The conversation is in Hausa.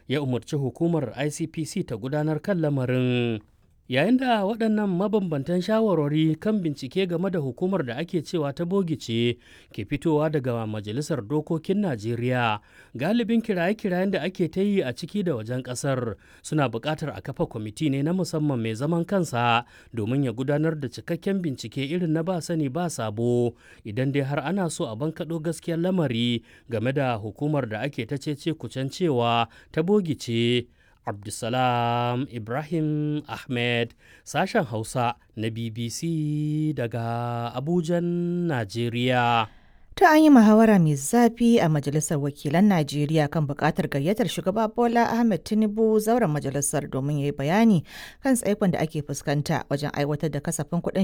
ya umarci hukumar icpc ta gudanar kan lamarin yayin da waɗannan mabambantan shawarwari kan bincike game da hukumar da ake cewa ta bogice ke fitowa daga majalisar dokokin najeriya galibin kiraye-kirayen da ake ta yi a ciki da wajen ƙasar suna buƙatar a kafa kwamiti ne na musamman mai zaman kansa domin ya gudanar da cikakken bincike irin na ba sani ba sabo idan dai har ana so a bankaɗo gaskiyar lamari game da hukumar da ake ta cece kucen cewa ta bogice Abdulsalam Ibrahim Ahmed sashen Hausa na BBC daga Abujan, Najeriya. Ta an yi muhawara mai zafi a Majalisar Wakilan Najeriya kan buƙatar gayyatar shugaba Bola Ahmed Tinubu zauren majalisar domin ya yi bayani kan tsaikon da ake fuskanta wajen aiwatar da kasafin kuɗin